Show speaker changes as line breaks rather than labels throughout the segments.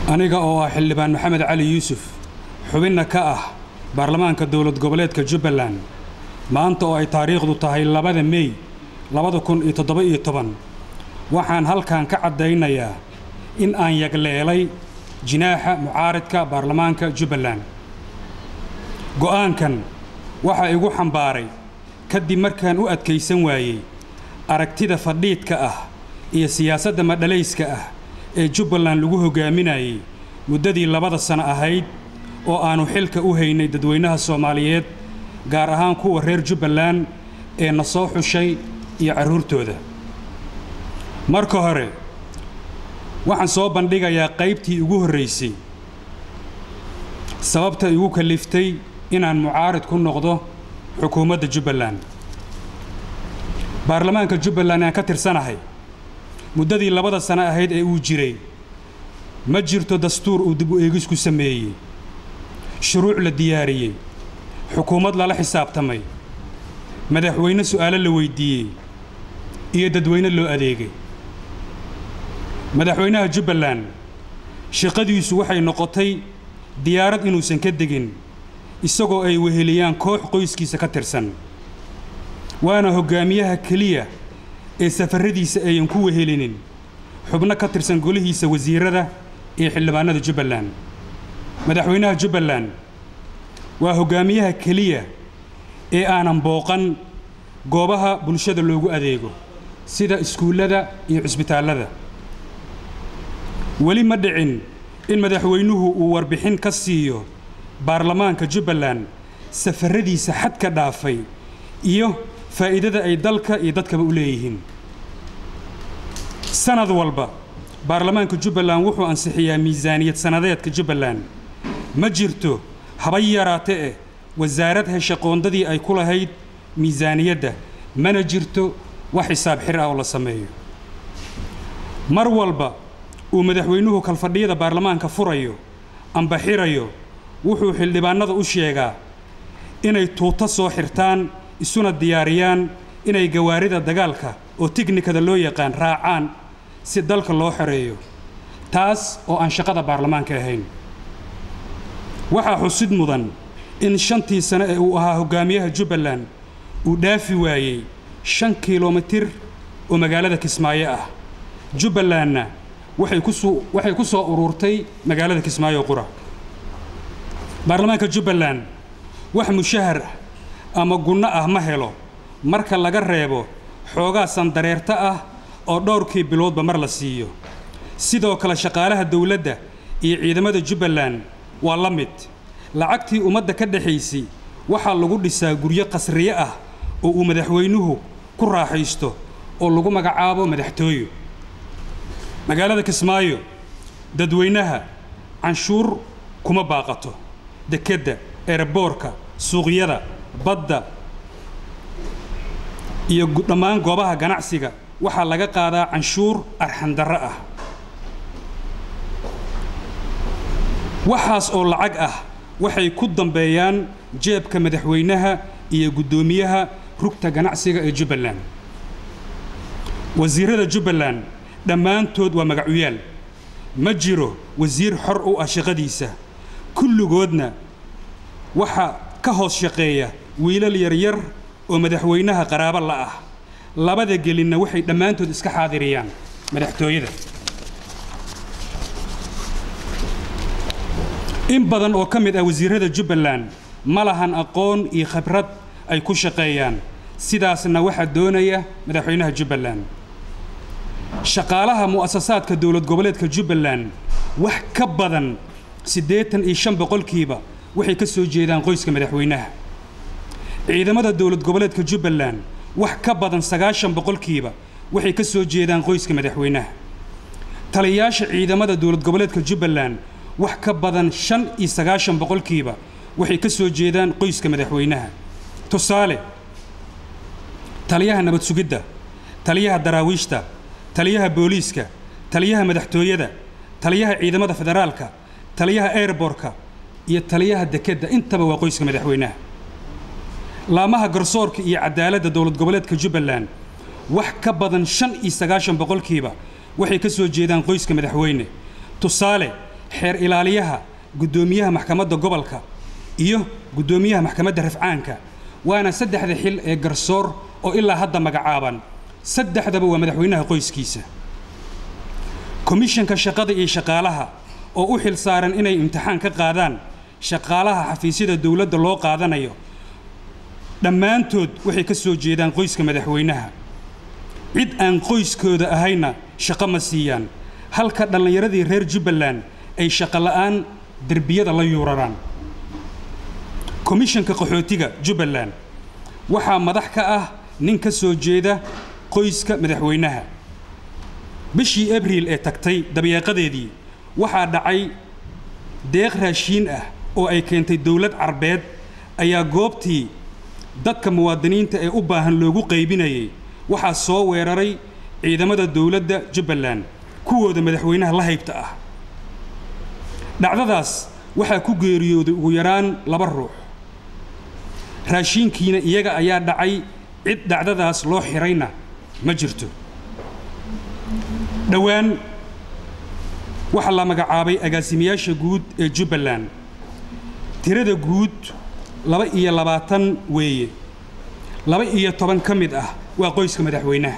aniga oo ah xildhibaan maxamed cali yuusuf xubinna ka ah baarlamaanka dowlad goboleedka jubbaland maanta oo ay taariikhdu tahay labada mey labada kun iyo toddoba-iyo toban waxaan halkan ka caddaynayaa in aan yagleelay jinaaxa mucaaridka baarlamaanka jubbaland go'aankan waxaa igu xambaaray kadib markaan u adkaysan waayey aragtida fadhiidka ah iyo siyaasadda madhalayska ah ee jubbaland lagu hoggaaminayay muddadii labada sano ahayd oo aannu xilka u haynay dadweynaha soomaaliyeed gaar ahaan kuwa reer jubbaland ee na soo xushay iyo carruurtooda marka hore waxaan soo bandhigayaa qaybtii ugu horraysay sababta igu kalliftay inaan mucaarid ku noqdo xukuumadda jubbaland baarlamaanka jubbaland aan ka tirsanahay muddadii labada sano ahayd ee uu jiray ma jirto dastuur uu dib u eegis ku sameeyey shuruuc la diyaariyey xukuumad lala xisaabtamay madaxweyne su'aalo la weyddiiyey iyo dadweyne loo adeegay madaxweynaha jubbaland shaqadiisu waxay noqotay diyaarad inuusan ka degin isagoo ay weheliyaan koox qoyskiisa ka tirsan waana hoggaamiyaha keliya ee safarradiisa ayan ku wehelinin xubno ka tirsan golihiisa wasiirrada iyo xildhibaanada jubbaland madaxweynaha jubbaland waa hoggaamiyaha keliya ee aanan booqan goobaha bulshada loogu adeego sida iskuullada iyo cusbitaallada weli ma dhicin in madaxweynuhu uu warbixin ka siiyo baarlamaanka jubbaland safarradiisa xadka dhaafay iyo faa'iidada ay dalka iyo dadkaba u leeyihiin sanad walba baarlamaanka jubbaland wuxuu ansixiyaa miisaaniyad sannadeedka jubbaland ma jirto haba yaraate eh wasaarad hesha qoondadii ay ku lahayd miisaaniyadda mana jirto wax xisaab xir ah oo la sameeyo mar walba uu madaxweynuhu kalfadhiyada baarlamaanka furayo amba xirayo wuxuu xildhibaannada u sheegaa inay tuuto soo xirtaan isuna diyaariyaan inay gawaarida dagaalka oo tiknikada loo yaqaan raacaan si dalka loo xoreeyo taas oo aan shaqada baarlamaanka ahayn waxaa xusid mudan in shantii sane ee uu ahaa hoggaamiyaha jubbaland uu dhaafi waayey shan kilomitir oo magaalada kismaayo ah jubbalandna waxay ku soo ururtay magaalada kismaayo qura baarlamaanka jubbaland wax mushahar ama gunno ah ma helo marka laga reebo xoogaa sandareerta ah oo dhowrkii biloodba mar la siiyo sidoo kale shaqaalaha dawladda iyo ciidamada jubbaland waa la mid lacagtii ummadda ka dhexaysay waxaa lagu dhisaa guryo qasriye ah oo uu madaxweynuhu ku raaxaysto oo lagu magacaabo madaxtooyo magaalada kismaayo dadweynaha canshuur kuma baaqato dekedda eeraboorka suuqyada badda iyo dhammaan goobaha ganacsiga waxaa laga qaadaa canshuur arxandarro ah waxaas oo lacag ah waxay ku dambeeyaan jeebka madaxweynaha iyo guddoomiyaha rugta ganacsiga ee jubbaland wasiirrada jubbaland dhammaantood waa magacuyaal ma jiro wasiir xor u ah shaqadiisa kulligoodna waxa ka hoos shaqeeya wiilal yaryar oo madaxweynaha qaraabo la ah labada gelinna waxay dhammaantood iska xaadiriyaan madaxtooyada in badan oo ka mid ah wasiirrada jubbaland ma lahan aqoon iyo khibrad ay ku shaqeeyaan sidaasna waxaa doonaya madaxweynaha jubbaland shaqaalaha mu'asasaadka dowlad goboleedka jubbaland wax ka badan siddeetan iyo shan boqolkiiba waxay ka soo jeedaan qoyska madaxweynaha ciidamada dowlad goboleedka jubbaland wax ka badan sagaashan boqolkiiba waxay ka soo jeedaan qoyska madaxweynaha taliyayaasha ciidamada dowlad goboleedka jubbaland wax ka badan shan iyo sagaashan boqolkiiba waxay ka soo jeedaan qoyska madaxweynaha tusaale taliyaha nabad sugidda taliyaha daraawiishta taliyaha booliiska taliyaha madaxtooyada taliyaha ciidamada federaalka taliyaha airborka iyo taliyaha dekedda intaba waa qoyska madaxweynaha laamaha garsoorka iyo cadaaladda dowlad goboleedka jubbaland wax ka badan shan iyo sagaashan boqolkiiba waxay ka soo jeedaan qoyska madaxweyne tusaale xeer ilaaliyaha guddoomiyaha maxkamadda gobolka iyo guddoomiyaha maxkamadda rafcaanka waana saddexda xil ee garsoor oo ilaa hadda magacaaban saddexdaba waa madaxweynaha qoyskiisa komishanka shaqada iyo shaqaalaha oo u xil saaran inay imtixaan ka qaadaan shaqaalaha xafiisyada dowladda loo qaadanayo dhammaantood waxay ka soo jeedaan qoyska madaxweynaha cid aan qoyskooda ahayna shaqo ma siiyaan halka dhallinyaradii reer jubbaland ay shaqo la'aan derbiyada la yuuraraan komishanka qaxootiga jubbaland waxaa madax ka ah nin ka soo jeeda qoyska madaxweynaha bishii abriil ee tagtay dabeeqadeedii waxaa dhacay deeq raashiin ah oo ay keentay dowlad carbeed ayaa goobtii dadka muwaadiniinta ee u baahan loogu qaybinayay waxaa soo weeraray ciidamada dowladda jubbaland kuwooda madaxweynaha la haybta ah dhacdadaas waxaa ku geeriyooday ugu yaraan laba ruux raashiinkiina iyaga ayaa dhacay cid dhacdadaas loo xidhayna ma jirto dhowaan waxaa la magacaabay agaasimayaasha guud ee jubbaland tirada guud laba iyo labaatan weeye laba iyo toban ka mid ah waa qoyska madaxweynaha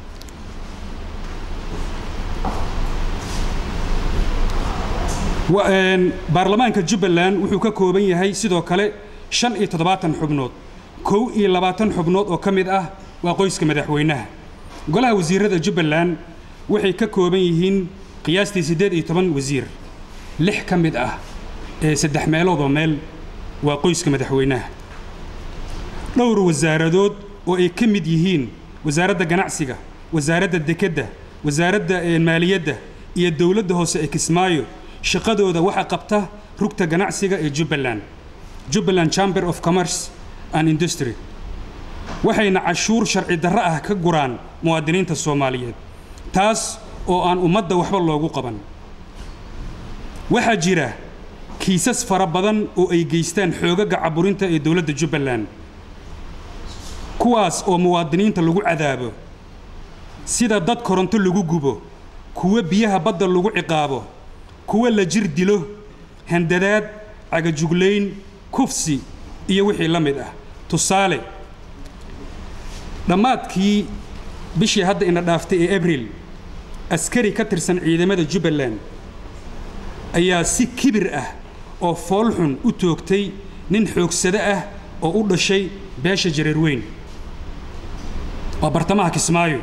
baarlamaanka jubbaland wuxuu ka kooban yahay sidoo kale shan iyo toddobaatan xubnood kow iyo labaatan xubnood oo ka mid ah waa qoyska madaxweynaha golaha wasiirada jubbaland waxay ka kooban yihiin qiyaastii siddeed iyo toban wasiir lix ka mid ah ee saddex meeloodoo meel waa qoyska madaxweynaha dhowr wasaaradood oo ay ka mid yihiin wasaaradda ganacsiga wasaaradda dekedda wasaaradda maaliyadda iyo dowladda hoose ee kismaayo shaqadooda waxaa qabta rugta ganacsiga ee jubbaland jubbaland chamber of commerce and industry waxayna cashuur sharci darro ah ka guraan muwaadiniinta soomaaliyeed taas oo aan ummadda waxba loogu qaban waxaa jira kiisas fara badan oo ay geystaan xoogaga caburinta ee dowladda jubbaland kuwaas oo muwaadiniinta lagu cadaabo sida dad koronto lagu gubo kuwo biyaha badda lagu ciqaabo kuwo la jir dilo handadaad cagajuglayn kufsi iyo wixii la mid ah tusaale dhammaadkii bishii hadda ina dhaaftay ee abriil askari ka tirsan ciidamada jubbaland ayaa si kibir ah oo foolxun u toogtay nin xoogsado ah oo u dhashay beesha jareer weyn waa bartamaha kismaayo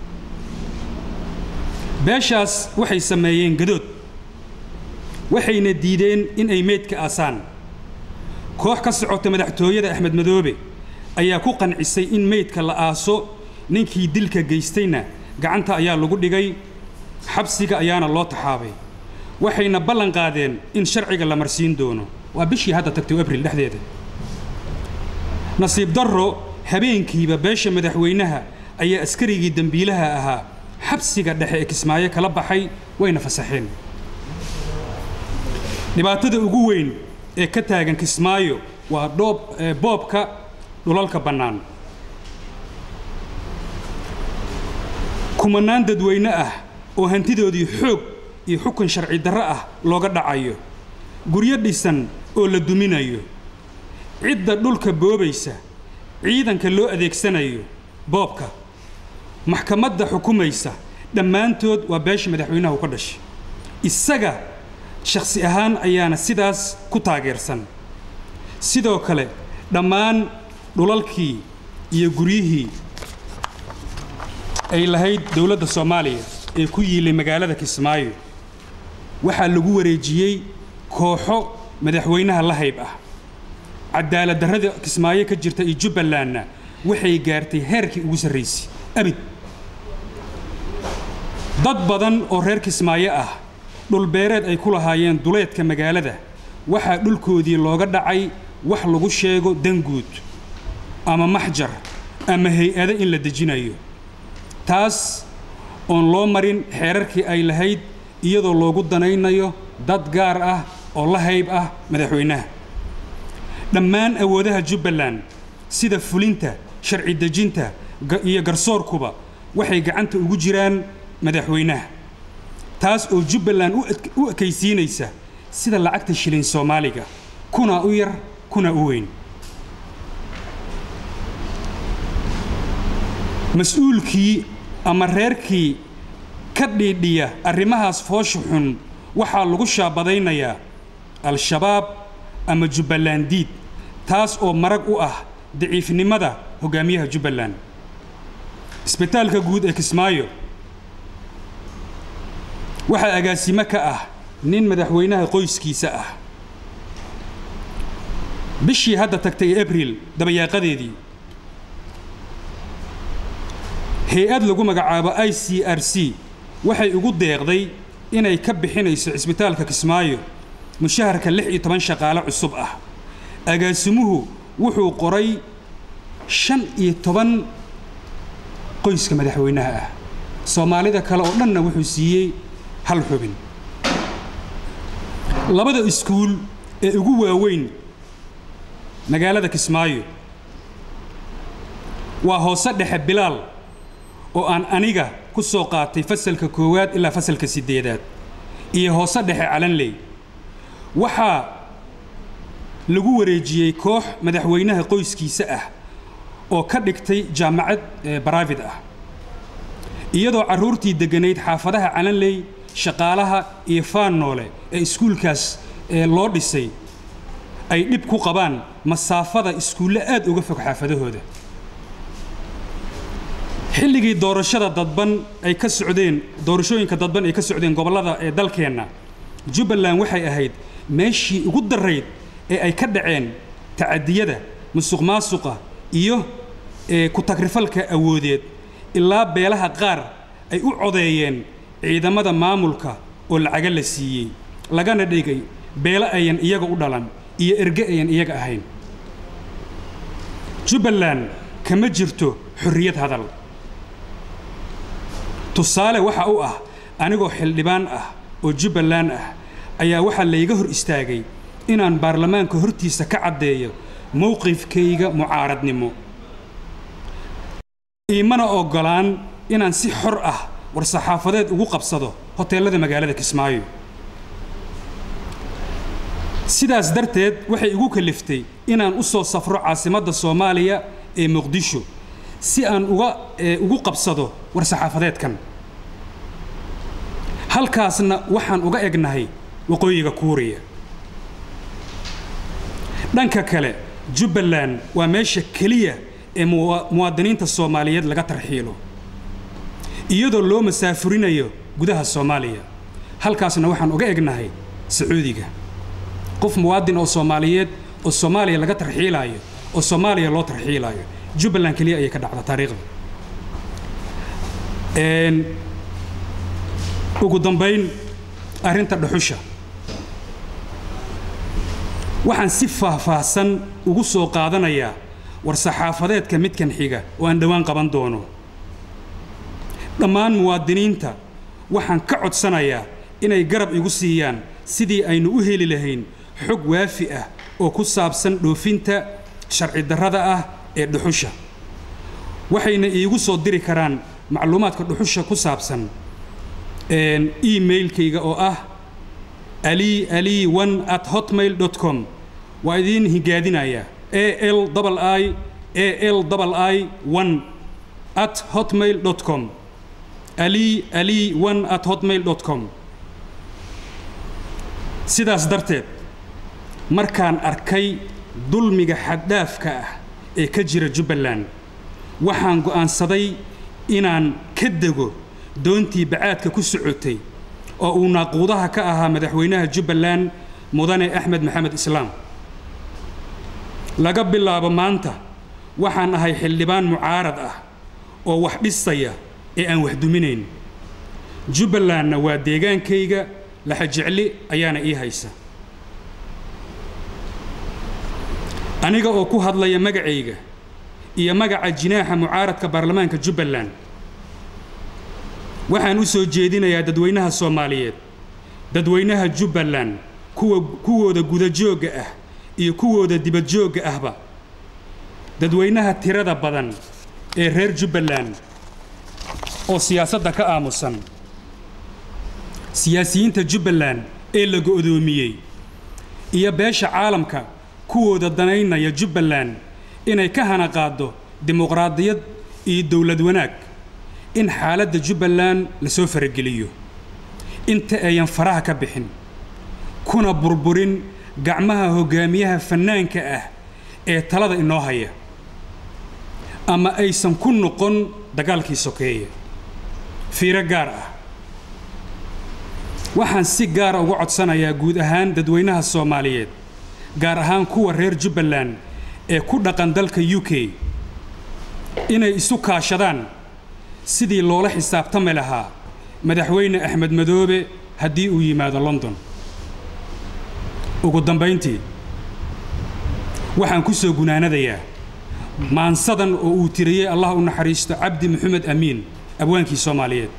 beeshaas waxay sameeyeen gadood waxayna diideen in ay meydka aasaan koox ka socota madaxtooyada axmed madoobe ayaa ku qancisay in meydka la aaso ninkii dilka geystayna gacanta ayaa lagu dhigay xabsiga ayaana loo taxaabay waxayna ballan qaadeen in sharciga la marsiin doono waa bishii hadda tagtay abriil dhexdeeda nasiib darro habeenkiiba beesha madaxweynaha ayaa askarigii dembiilaha ahaa xabsiga dhexe ee kismaayo kala baxay wayna fasaxeen dhibaatada ugu weyn ee ka taagan kismaayo waa dhoob boobka dhulalka bannaan kumanaan dadweyne ah oo hantidoodii xoog iyo xukun sharci darro ah looga dhacayo guryo dhisan oo la duminayo cidda dhulka boobaysa ciidanka loo adeegsanayo boobka maxkamadda xukumaysa dhammaantood waa beesha madaxweynaha u ka dhashay isaga shakhsi ahaan ayaana sidaas ku taageersan sidoo kale dhammaan dhulalkii iyo guryihii ay lahayd dowladda soomaaliya ee ku yiilay magaalada kismaayo waxaa lagu wareejiyey kooxo madaxweynaha la hayb ah cadaalad darrada kismaayo ka jirta iyo jubbalandna waxay gaartay heerkii ugu sarraysay abid dad badan oo reer kismaayo ah dhulbeereed ay ku lahaayeen duleedka magaalada waxaa dhulkoodii looga dhacay wax lagu sheego danguud ama maxjar ama hay-ado in la dejinayo taas oon loo marin xeerarkii ay lahayd iyadoo loogu danaynayo dad gaar ah oo la hayb ah madaxweynaha dhammaan awoodaha jubbaland sida fulinta sharci dejinta iyo garsoorkuba waxay gacanta ugu jiraan madaxweynaha taas oo jubbaland u ekaysiinaysa sida lacagta shilin soomaaliga kuna u yar kuna u weyn mas-uulkii ama reerkii ka dhiidhiya arrimahaas foosha xun waxaa lagu shaabadaynayaa al-shabaab ama jubbaland diid taas oo marag u ah daciifnimada hoggaamiyaha jubbaland isbitaalka guud ee kismaayo waxaa agaasimo ka ah nin madaxweynaha qoyskiisa ah bishii hadda tagtay abril dabayaaqadeedii hay-ad lagu magacaabo i c r c waxay ugu deeqday inay ka bixinayso cisbitaalka kismaayo mushaharka lix iyo toban shaqaale cusub ah agaasimuhu wuxuu qoray shan iyo toban qoyska madaxweynaha ah soomaalida kale oo dhanna wuxuu siiyey hal xubin labada iskuul ee ugu waaweyn magaalada kismaayo waa hoose dhexe bilaal oo aan aniga ku soo qaatay fasalka koowaad ilaa fasalka siddeedaad iyo hoose dhexe calanley waxaa lagu wareejiyey koox madaxweynaha qoyskiisa ah oo ka dhigtay jaamacad baraavid ah iyadoo carruurtii degganayd xaafadaha calanley shaqaalaha iyo faannoole ee iskuulkaas loo dhisay ay dhib ku qabaan masaafada iskuulle aad uga fog xaafadahooda xilligii doorashada dadban ay ka socdeen doorashooyinka dadban ay ka socdeen gobollada ee dalkeenna jubbaland waxay ahayd meeshii ugu darrayd ee ay ka dhaceen tacadiyada musuq maasuqa iyo ku-tagrifalka awoodeed ilaa beelaha qaar ay u codeeyeen ciidamada maamulka oo lacaga la siiyey lagana dhigay beelo ayan iyaga u dhalan iyo erge ayan iyaga ahayn jubbaland kama jirto xorriyad hadal tusaale waxa u ah anigoo xildhibaan ah oo jubbaland ah ayaa waxaa layga hor istaagay inaan baarlamaanka hortiisa ka caddeeyo mowqifkayga mucaaradnimo iimana oggolaan inaan si xor ah war-saxaafadeed ugu qabsado hoteellada magaalada kismaayo sidaas darteed waxay igu kaliftay inaan u soo safro caasimadda soomaaliya ee muqdisho si aan uga ugu qabsado war-saxaafadeedkan halkaasna waxaan uga egnahay waqooyiga kuuriya dhanka kale jubbaland waa meesha keliya ee muwaadiniinta soomaaliyeed laga tarxiilo iyadoo loo masaafurinayo gudaha soomaaliya halkaasna waxaan uga egnahay sacuudiga qof muwaadin oo soomaaliyeed oo soomaaliya laga tarxiilaayo oo soomaaliya loo tarxiilaayo jubbaland keliya ayay ka dhacda taariikhda ugu dambayn arrinta dhuxusha waxaan si faahfaahsan ugu soo qaadanayaa war-saxaafadeedka midkan xiga oo aan dhowaan qaban doono dhammaan muwaadiniinta waxaan ka codsanayaa inay garab igu siiyaan sidii aynu u heli lahayn xog waafi ah oo ku saabsan dhoofinta sharci darrada ah ee dhuxusha waxayna iigu soo diri karaan macluumaadka dhuxusha ku saabsan emailkayga oo ah ali ali one at hotmail dot com waa idiin higaadinayaa a l i a l i one at hotmail dot com ali ali one at hotmail dot com sidaas darteed markaan arkay dulmiga xaddhaafka ah ee ka jira jubbaland waxaan go'aansaday inaan ka dego doontii bacaadka ku socotay oo uu naaquudaha ka ahaa madaxweynaha jubbaland mudane axmed maxamed islaam laga bilaabo maanta waxaan ahay xildhibaan mucaarad ah oo wax dhisaya ee aan wax duminayn jubbalandna waa deegaankayga laxajecli ayaana ii haysa aniga oo ku hadlaya magacayga iyo magaca jinaaxa mucaaradka baarlamaanka jubbaland waxaan u soo jeedinayaa dadweynaha soomaaliyeed dadweynaha jubbaland kuwa kuwooda gudajoogga ah iyo kuwooda dibadjoogga ahba dadweynaha tirada badan ee reer jubbaland oo siyaasadda ka aamusan siyaasiyiinta jubbaland ee la go'doomiyey iyo beesha caalamka kuwooda danaynaya jubbaland inay ka hana qaaddo dimuqraadiyad iyo dowlad wanaag in xaaladda jubbaland la soo farageliyo inta ayan faraha ka bixin kuna burburin gacmaha hoggaamiyaha fannaanka ah ee talada inoo haya ama aysan ku noqon dagaalkii sokeeye fiiro gaar ah waxaan si gaara uga codsanayaa guud ahaan dadweynaha soomaaliyeed gaar ahaan kuwa reer jubbaland ee ku dhaqan dalka u k inay isu kaashadaan sidii loola xisaabtami lahaa madaxweyne axmed madoobe haddii uu yimaado london ugu dambayntii waxaan ku soo gunaanadayaa maansadan oo uu tiriyey allah u naxariisto cabdi maxamed amiin abwaankii soomaaliyeed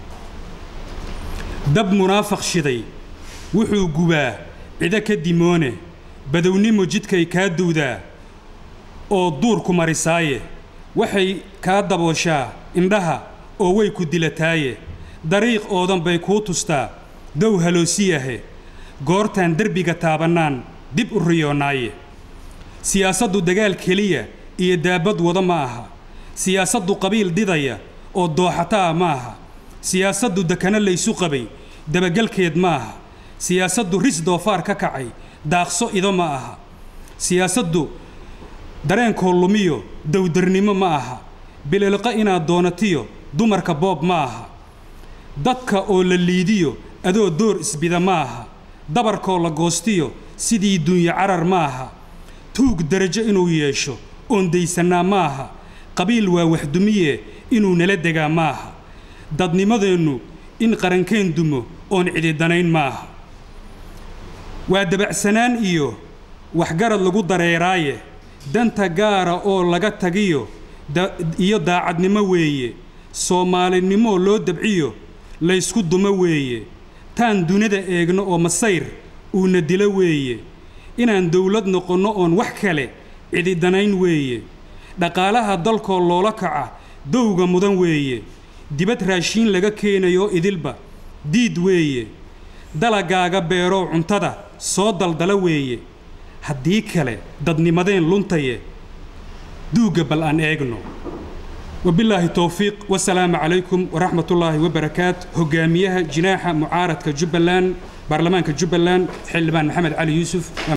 dab munaafaq shiday wuxuu gubaa cido ka dimoone badownimo jidkay kaa duwdaa oo duurku marisaaye waxay kaa dabooshaa indhaha oo way ku dilataaye dariiq oodan bay kuu tustaa dow haloosiyahe goortaan derbiga taabannaan dib u riyoonnaaye siyaasaddu dagaal keliya iyo daabad wada ma aha siyaasaddu qabiil didaya oo dooxataa ma aha siyaasaddu dekano laysu qabay dabagelkeed ma aha siyaasaddu ris doofaar ka kacay daaqso ido ma aha siyaasaddu dareenkoo lumiyo dowdarnimo ma aha bililqa inaad doonatiyo dumarka boob ma aha dadka oo la liidiyo adoo door isbida ma aha dabarkoo la goostiyo sidii duunyo carar ma aha tuug derajo inuu yeesho oon daysannaa ma aha qabiil waa waxdumiye inuu nala degaa ma aha dadnimadeennu in qarankeen dumo oon cididanayn ma aha waa dabacsanaan iyo waxgarad lagu dareeraaye danta gaara oo laga tagiyo iyo daacadnimo weeye soomaalinimo loo dabciyo laysku dumo weeye taan dunida eegno oo masayr uuna dilo weeye inaan dowlad noqonno oon wax kale cididanayn weeye dhaqaalaha dalkoo loola kaca dowga mudan weeye dibad raashiin laga keenayo idilba diid weeye dalagaaga beerow cuntada soo daldala weeye haddii kale dadnimadeen luntaye duugga bal aan eegno wabilaahi towfiiq wasalaamu calaykum waraxmatullaahi wabarakaat hogaamiyaha jinaaxa mucaaradka jubbaland baarlamaanka jubbaland xildhibaan maxamed cali yuusuf